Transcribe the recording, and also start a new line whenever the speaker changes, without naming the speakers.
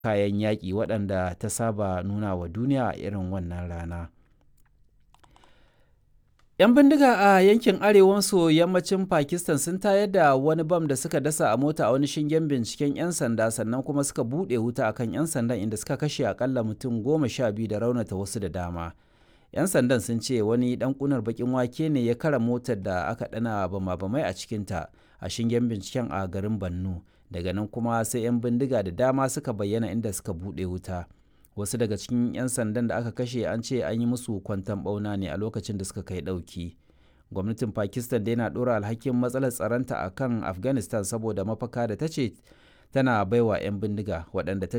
kayan yaƙi waɗanda ta saba nuna wa duniya a irin wannan rana. 'Yan bindiga a yankin arewa maso yammacin Pakistan sun tayar da wani bam da suka dasa a mota a wani shingen binciken 'yan sanda sannan kuma suka buɗe wuta akan 'yan sandan inda suka kashe akalla mutum goma sha biyu da raunata wasu da dama. 'Yan sandan sun ce wani ɗan ƙunar baƙin wake ne ya kara motar da aka ɗana bama-bamai a cikinta a shingen binciken a garin Bannu. Daga nan kuma sai 'yan bindiga da dama suka bayyana inda suka buɗe wuta. wasu daga cikin 'yan sandan da aka kashe an ce an yi musu kwantan bauna ne a lokacin da suka kai ɗauki gwamnatin pakistan dai na ɗora alhakin matsalar tsaronta a kan afghanistan saboda mafaka da ta ce tana baiwa 'yan bindiga waɗanda ta